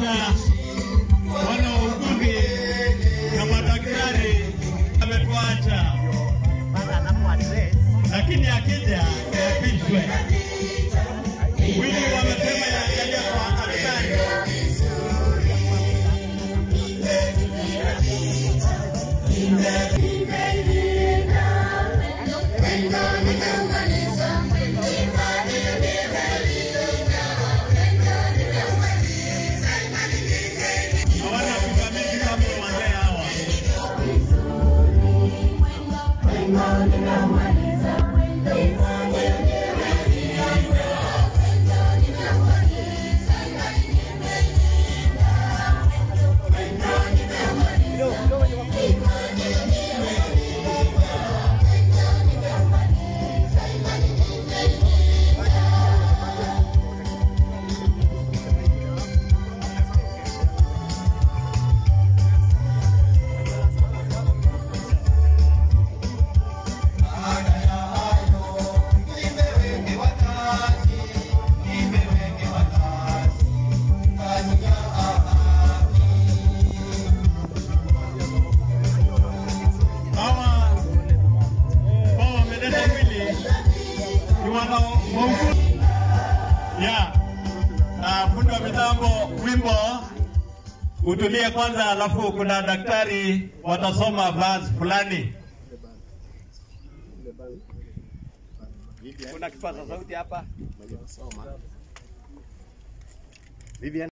kuwakaribisha wana wauguzi na madaktari ametuacha, lakini akija apishwe. Wili wamesema yaangalia kwa daktari. Hawana kukabidhi kama wazee hawa. hawa ambao wameleta mwili ni wana wauguzi ya na fundi wa mitambo wimbo utulie kwanza, alafu kuna daktari watasoma verse fulani. Kuna kipaza sauti hapa. Vivian.